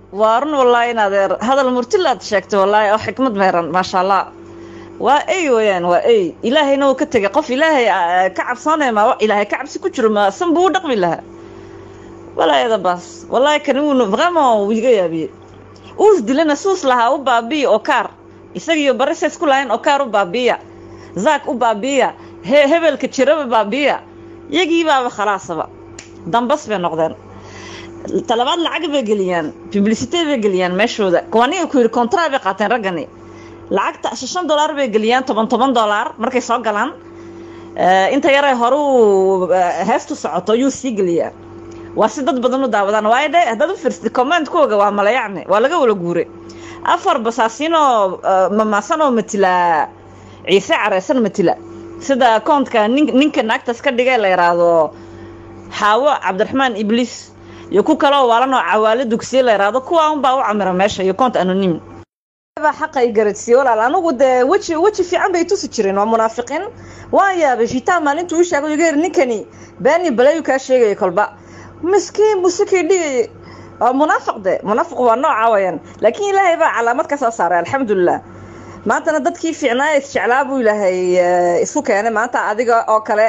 waa run wallaahi in adeer hadal murtilaad sheegtay wallaahi oo xikmad meeran maasha allah waa ey weeyaan waa ey ilaahayna uu ka tegay qof ilaahay ah, ka cabsoonaya ma ilaahay ka cabsi ku jiro ma san buu u dhaqmi lahaa walaayada baas wallaahi kan wuuna vraiment wuu iga yaabiyey uus dilana suus lahaa u baabiya oo kaar isagiyo barise isku lahayn oo kaar u baabiya zaak u baabiya he hebelka jiraba baabiya yagii baaba khalaasaba dambas bay noqdeen talabaad lacag bay geliyaan publicity bay geliyaan meeshooda kuwaniga ku yidhi contrat bay qaateen raggani lacagta shan dollar bay geliyaan toban toban dollar markay soo galaan Eh, inta yaray horu heestu socoto yuu sii geliyaa waa si dad badan u daawadaan waayo dhe haddaad u fiirsatid commentkooga waa malayacne waa laga wala guuray afar basaasinoo mamaasanoo matila ciise careysan matila sida koontka nin ninka naagtaas ka dhigay la yidhaahdo xaawo cabdiraxmaan ibliis iyo ku kaloo waalanoo cawaale dugsiye la yidhaahdo kuwaa unbaa u camira meesha iyo koont anonim baa xaqa i garadsiiyey walaal anigu dee weji weji fiican bay tusi jireen waa munaafiqiin waan yaabay shitaan maalintuu ii sheegay iga yiri ninkani beeni balayu kaa sheegaya kolba miskiin buu sikii dhigayay waa munaafiq de munaafiq waa nooca wayaan laakiin ilaahay baa calaamad ka soo saaray alxamdulilah maantana dadkii fiicnaa isjeclaa buu ilaahay eh, isku keenay maanta adiga oo kale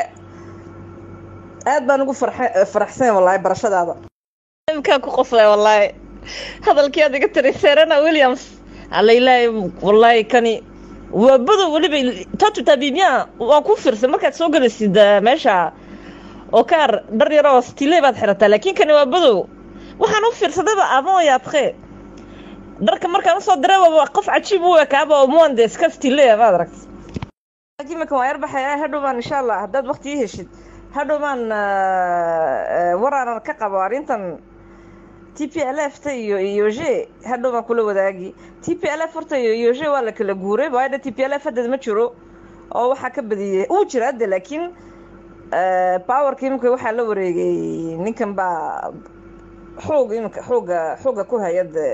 aad baan ugu farxe- faraxsan wallaahi barashadaada imkaa ku qosay wallaahi hadalkii aad iga tiri serena williams alla ilaahay wallaahi kani waa badow weliba tatu tabiibyan waa ku fiirsan markaad soo gelaysid eh, meesha oo kaar dhar yar oo stile baad xirataa laakiin kani waa badow waxaan u fiirsadayba avant et après dharka markaan usoo diray waa qof cajiib u ekaaba oo muande iska stile maad aragta laakiin marka waan yar baxaya hadhow baan insha allah haddaad waqti ii heshid hadhow baan waraanan ka qabo arrintan t p l f ta iyo iyo g hadhow baan kula wadaagi t p l f horta iyo iyo g waa la kala guuray waayo de t p l f haddeed ma jiro oo waxaa ka badiyey uu jira hadde laakiin powerka imika waxaa la wareegay ninkan baa xoog imika xooga xooga ku hay-adda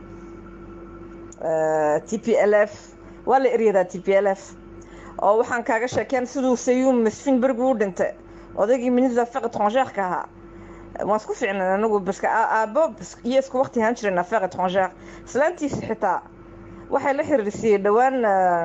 t p l f waa la eryadaa t p l f oo waxaan kaaga sheekeen siduu sayuum masfin bergu u dhintay odaygii ministre affaire étrangère-ka ahaa waan isku fiicnan anigu baska aabo iyo isku waqti ahaan jireen affaire étrangère islaantiisi xitaa waxay la xiriirsiyey dhowaan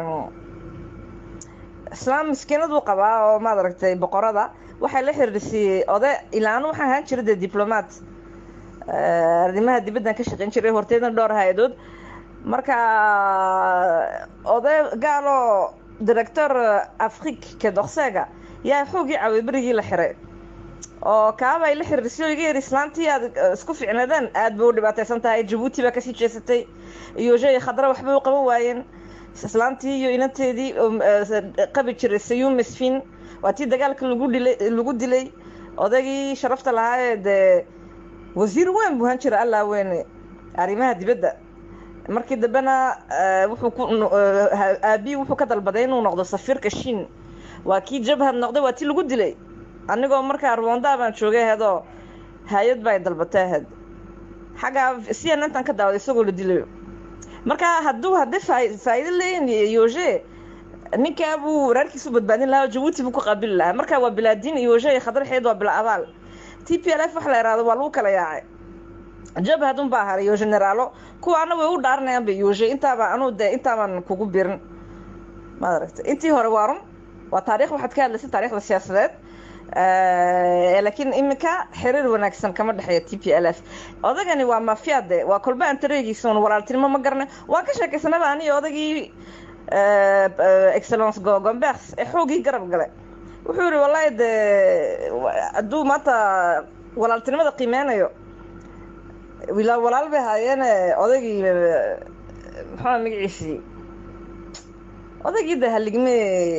islaam miskiinaduu qabaa oo maad aragtay boqorada waxay la xiriirsiyey oday ilaanu waxaan ahaan jiray dee diplomaat arrimaha dibaddan ka shaqeyn jiray horteedna dhowr hay-adood marka oday gaaloo director afrique kedokseega yaa xoogii caaway berigii la xiray oo kaabay la xiriirsay oo iga yiri islaantii aad isku ficnaadeen aad bay u dhibaateysan tahay jabuuti baa kasii jeesatay iyo jey khadra waxbay u qaban waayeen islaantii iyo inanteedii qabi jiray sayuum misfin waa tii dagaalka lagu dhilay lagu dilay odaygii sharafta lahaa ee dee wasiir weyn buu han jira allaa weyne arrimaha dibadda markii dambena wuxuu ku aabii wuxuu ka dalbaday inuu noqdo safiirka shiin waa kii jabhad noqday waa tii lagu dilay anigoo markaa rwanda baan joogay aheedoo hay-ad baa dalbatay aheyd xaggaa c n intan ka daawaday isagoo la dilayo marka hadduu hadday faa- faa'iido leeyihin yoge ninkaa buu waraarkiisu badbaadin lahaa oo jabuuti buu ku qaabili lahaa marka waa bilaadiin yoge iyo khadraxeed waa bila abaal t p l f waxa la ihahdo waa lagu kala yaacay jabhad un baa haray iyo generaalo kuwaana way u dhaaranayaan ba yoge intaaba anuu dee intaabaan kugu birin maad aragta intii hore waa run waa taarikh waxaad ka hadlaysay taarikhda siyaasadeed laakiin iminka xiriir wanaagsan kama dhexeeya t p l f odagani waa mafiade waa kolba antareegiisa un walaaltinimo ma garanay waan ka sheekaysanaba aniyo odagii excellence gogombers ee xoogii garab galay wuxuu yihi wallahi de hadduu maanta walaaltinimada qiimeynayo wila walaal bay haayeene odaygii maxaa magaciisii odaygii de haligme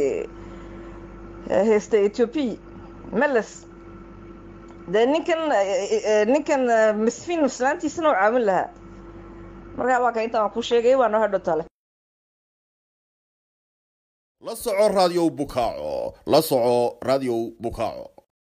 haysta ethiopia meles dee ninkan ninkan misfin islaantiisana u caawin lahaa markaa waa ka intaan ku sheegay waa noo hadho tale la soco raadiyow bukaaco la soco raadiyow bukaaco